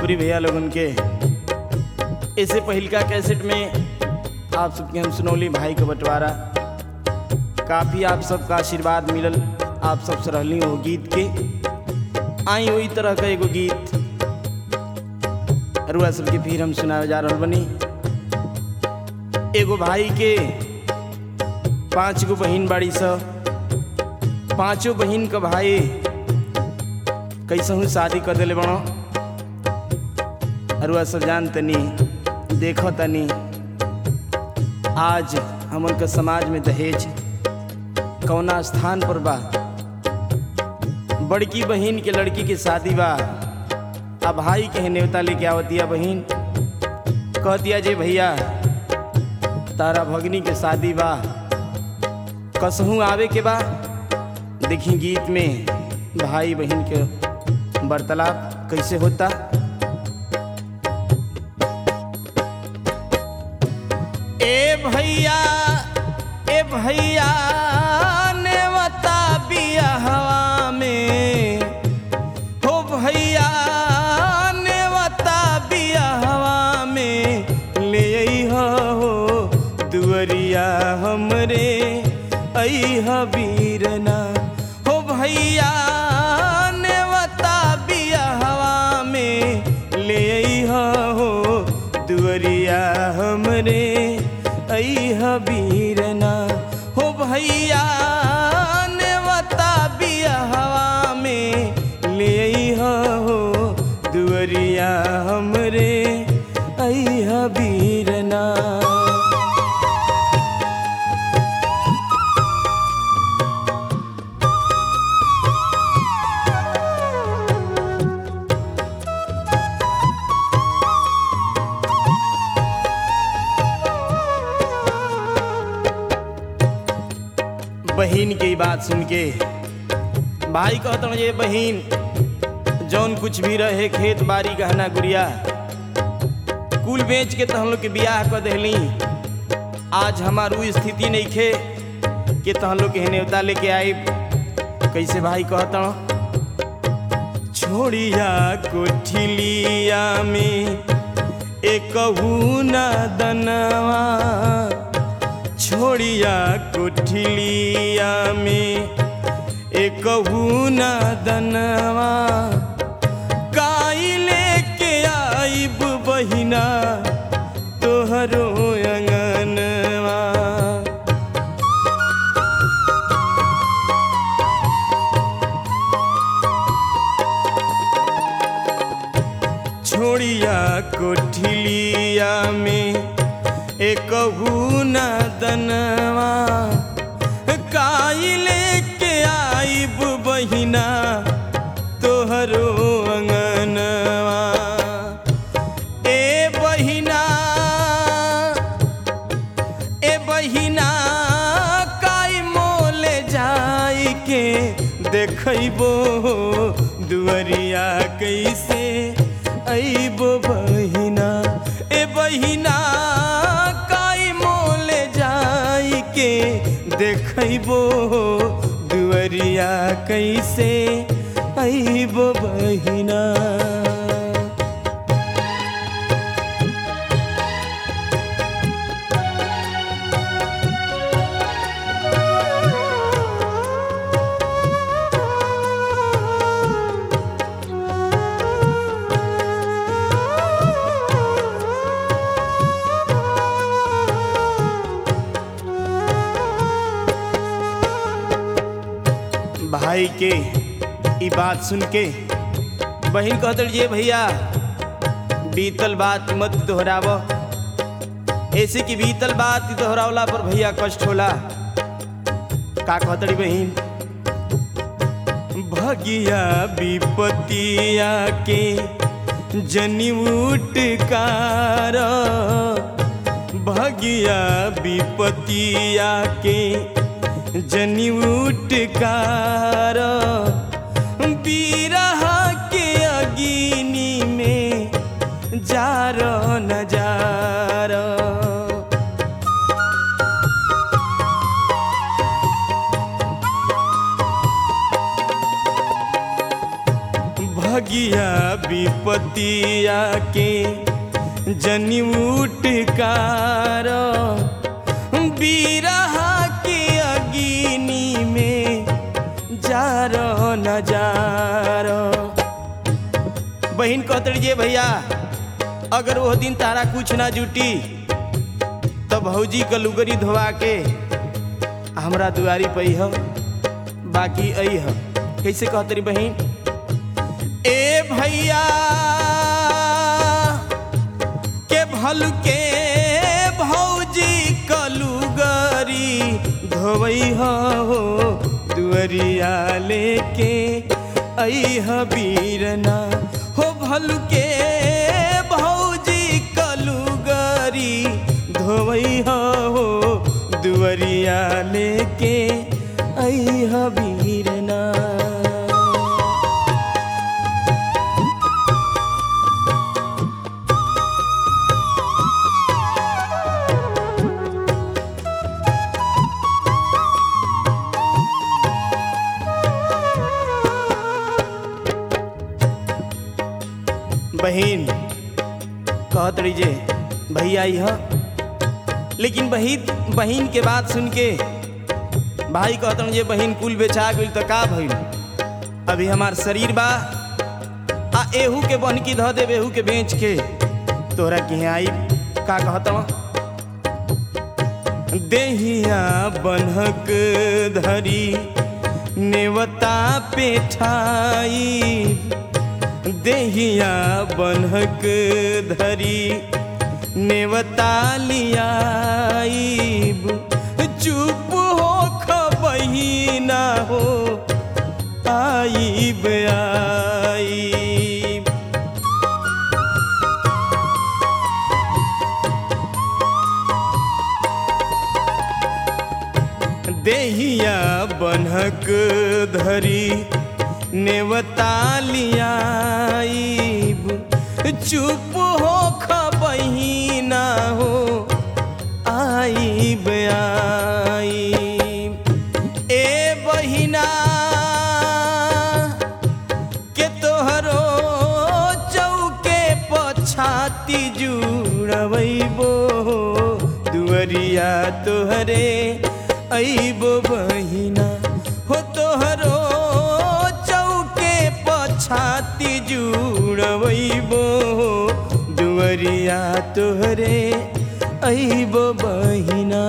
भोजपुरी भैया लोगन के इससे पहिलका कैसेट में आप सबके हम सुनौली भाई के बंटवारा काफ़ी आप सबका आशीर्वाद मिलल आप सब सरहली हो गीत के आई वही तरह का एगो गीत रुआ सबके फिर हम सुनावे जा रहा बनी एगो भाई के पांच गो बहिन बाड़ी सब पांचों बहिन का भाई कैसहू शादी कर दिले बड़ो अरुआ सब जान तनी देखो तनी आज हमन के समाज में दहेज कौना स्थान पर बा बड़की बहिन के लड़की के शादी बा आ भाई के नेवता लेके आवतिया बहिन कहतिया जे भैया तारा भगनी के शादी बा कसहू आवे के बा देखी गीत में भाई बहन के वार्तालाप कैसे होता ए भैया ए भैया नेवता बिया हवा में हो भैया नेवता बिया हवा में ले अइहा हो दुअरिया हमरे अइहा बीरना हो भैया नेवता बिया हवा में ले अइहा हो दुअरिया हमरे अइहा बीरना हो भैया नेवता बिया हवा में ले अइहा हो दुअरिया हमरे अइहा बीरना बहन की बात सुन के भाई कहता ये बहन जौन कुछ भी रहे खेत बाड़ी गहना गुड़िया कुल बेच के तो हम लोग के बियाह कर दहली आज हमार उ स्थिति नहीं खे कि तो हम लोग के नेवता लेके आई कैसे भाई कहता छोड़िया कोठिलिया में एक न दनवा छोड़िया कोठिलिया में एक न दनवा काई लेके आइब बहिना तोहरो अंगनवा छोड़िया कोठिलिया में एक न दनवा काई लेके आइब बहिना तोहरो अंगनवा ए बहिना ए बहिना काई मोले जाई के देखबो दुअरिया कैसे अइबो बहिना ए बहिना काई मोले जाई के देखबो दुअरिया कैसे अइबो बहिना भाई के ई बात सुन के बहन कहत ये भैया बीतल बात मत दोहराव ऐसे की बीतल बात दोहरावला पर भैया कष्ट होला का कहतड़ी बहन भगिया विपतिया के जनी उटकार भगिया विपतिया के जनी उटकार बीरह के अगिनी में जार नजार भगिया विपतिया के जनी उठकार बीरहा के अगिनी में जार नजार बहन कहतड़ी जे भैया अगर वो दिन तारा कुछ ना जुटी तो भौजी का लुगरी धोवा के हमरा दुआरी पे ह बाकी आई ह कैसे कहतरी बहन ए भैया के भल के भौजी कलुगरी धोवई हो दुअरिया लेके आई ह बीरना हो भल के भौजी कलुगरी धोवई हो दुअरिया लेके आई ह बीरना बहन कहत रही जे भैया यह लेकिन बहिन बहन के बात सुन के भाई कहत जे बहन कुल बेचा गई तो का भइल अभी हमार शरीर बा आ एहू के बहनकी धऽ देब एहू के बेच के तोहरा के आई का कहत देहिया बन्हक धरी नेवता पेठाई देहिया बन्हक धरी नेवता लियाईब चुप हो खबहीना हो आईब आईब देहिया बन्हक धरी नेवता लियाईब चुप हो खबहीना हो आईब आईब ए बहिना के तोहरो चौके पछाती जुड़बो दुअरिया तोहरे अइबो बहिना हो तोहरो चौके पछाती जुड़बो दुअरिया तोहरे अइबो बहिना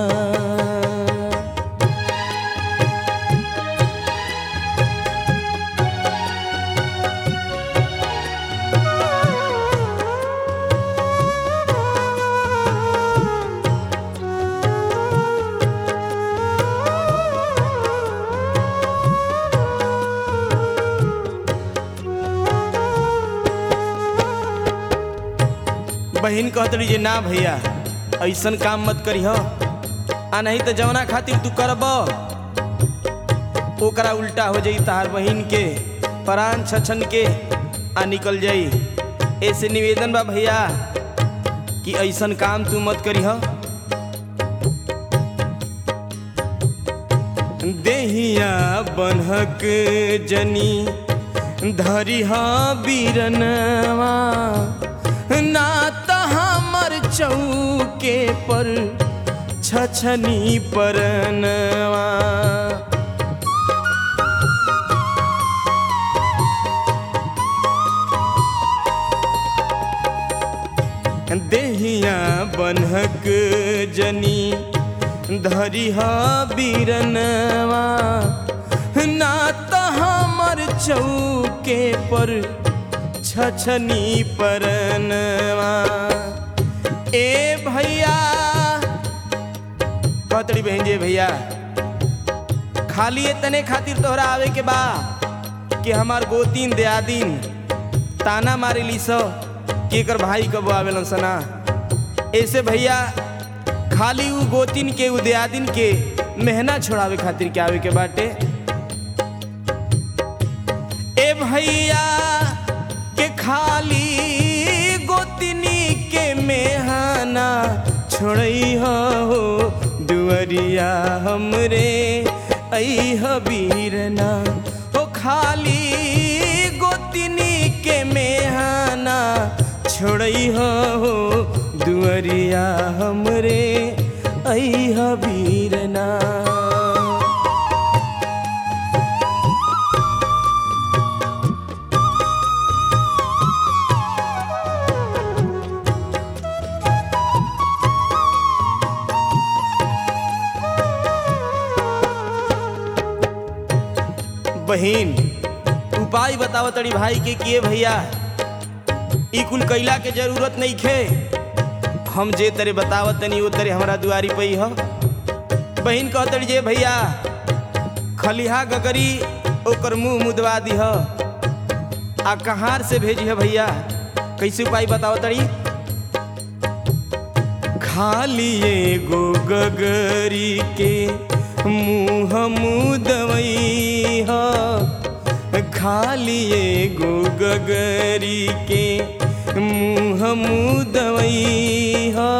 बहन कहत रही जे ना भैया ऐसन काम मत करी हो आ नहीं तो जवना खातिर तू करब ओकरा उल्टा हो जाई तार बहन के प्राण छछन के आ निकल जाई ऐसे निवेदन बा भैया कि ऐसन काम तू मत करी हो देहिया बन्हक जनी धरिहा बीरनवा ना त हमर चौके पर छछनी परनवा देहिया बन्हक जनी धरिहा बीरनवा ना त हमर चौके पर छछनी परनवा ए भैया कहतड़ी बहन जे भैया खाली तने खातिर तोहरा आवे के बा कि हमार गोतीन दियादीन ताना मारे ली सो कि एकर भाई कब आवेलन सना ऐसे भैया खाली उ गोतीन के उ दियादीन के मेहना छोड़ावे खातिर के आवे के बाटे ए भैया के खाली गोतनी के मेहाना छोड़ई हो दुअरिया हमरे ऐह बीरना हो खाली गोतनी के मेहा छोड़ई हो दुअरिया हमरे अइह वीरना बहिन उपाय बताव तड़ी भाई के किए भैया ई कुल कैला के जरूरत नहीं खे हम जे तरे बतावत तनी वो तरे हमरा दुआरी पई ह बहिन कह तड़ी जे भैया खलिहा गगरी ओकर मुंह मुदवा दीह आ कहार से भेजी है भैया कैसे उपाय बताव तड़ी खाली एगो गगरी के मुँह मुदवई ह खाली एगो गगरी के मुँह मुदवई ह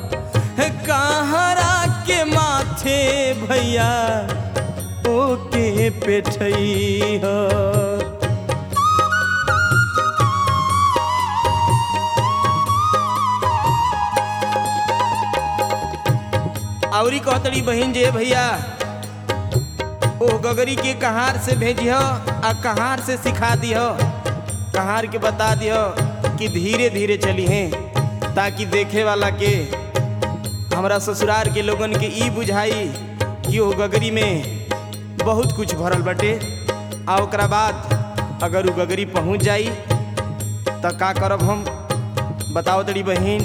कहरा के माथे भैया ओके पेठई ह औरी कहतड़ी बहिन जे भैया ओ गगरी के कहार से भेजिह आ कहार से सिखा दिह कहार के बता दिह कि धीरे धीरे चली हैं ताकि देखे वाला के हमरा ससुरार के लोगन के ई बुझाई कि ओ गगरी में बहुत कुछ भरल बटे आ ओकरा बाद अगर उ गगरी पहुंच जाई त का करब हम बताओ तड़ी बहिन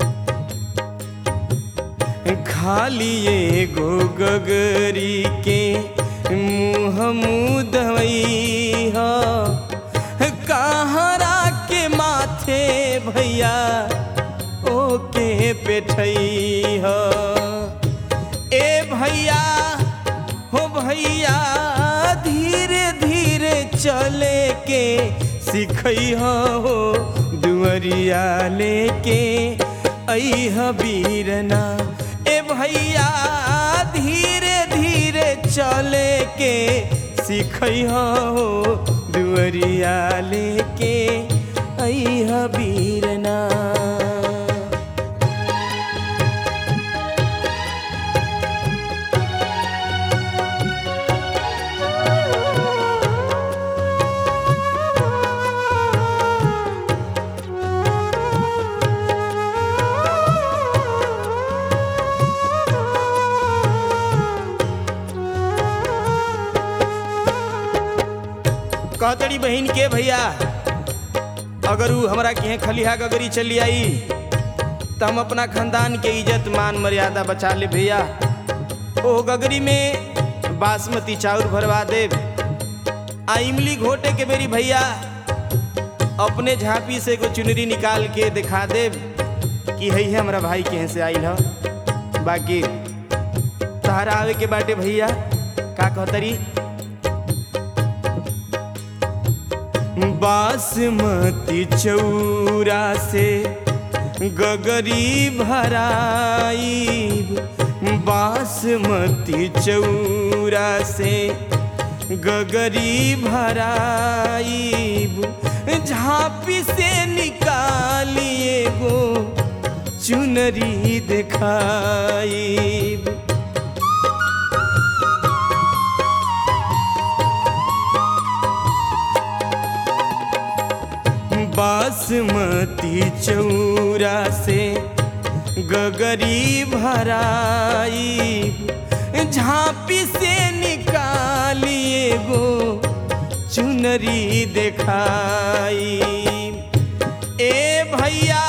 खाली एगो गगरी के मुँह मुदवई ह कहरा के माथे भैया ओके पेठई ह ए भैया हो भैया धीरे धीरे चले के सिखई हो दुअरिया लेके अइह वीरना ए भैया धीरे धीरे चले के सिखई हो दुअरिया लेके अइह वीरना कहतड़ी बहन के भैया अगर उ हमरा के खलिहा गगरी चली आई तो हम अपना खानदान के इज्जत मान मर्यादा बचा ले भैया ओ गगरी में बासमती चाउर भरवा देव आ इमली घोटे के मेरी भैया अपने झांपी से एगो चुनरी निकाल के दिखा देव कि है हमरा भाई के से आइल ह बाकी तहरा आवे के बाटे भैया का कहतरी बासमती चौरा से गगरी भराई बासमती चौरा से गगरी भराई झांपी से निकालिए गो चुनरी दिखाई बासमती चौरा से गगरी भराई झांपी से निकालिए गो चुनरी दिखाई ए भैया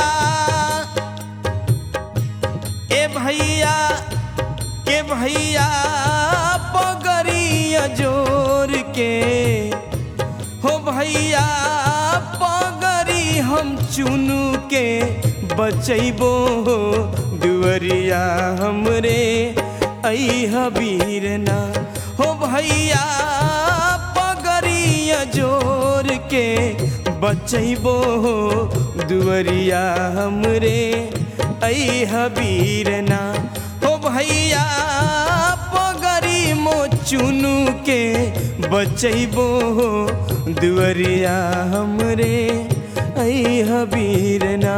ए भैया के भैया पगड़िया जोर के हो भैया पगड़ी हम चुनू के बचैबो दुअरिया हमरे अइह वीरना हो भैया पगड़िया जोर के बचैबो दुअरिया हमरे अइह वीरना हो भैया पगड़ी मो चुनू के बचैबो दुअरिया हमरे ऐ हबीरना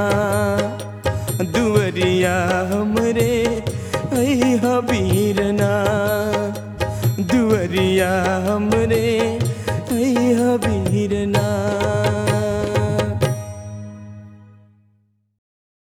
दुवरिया हमरे ऐ हबीरना दुवरिया हमरे ऐ हबीरना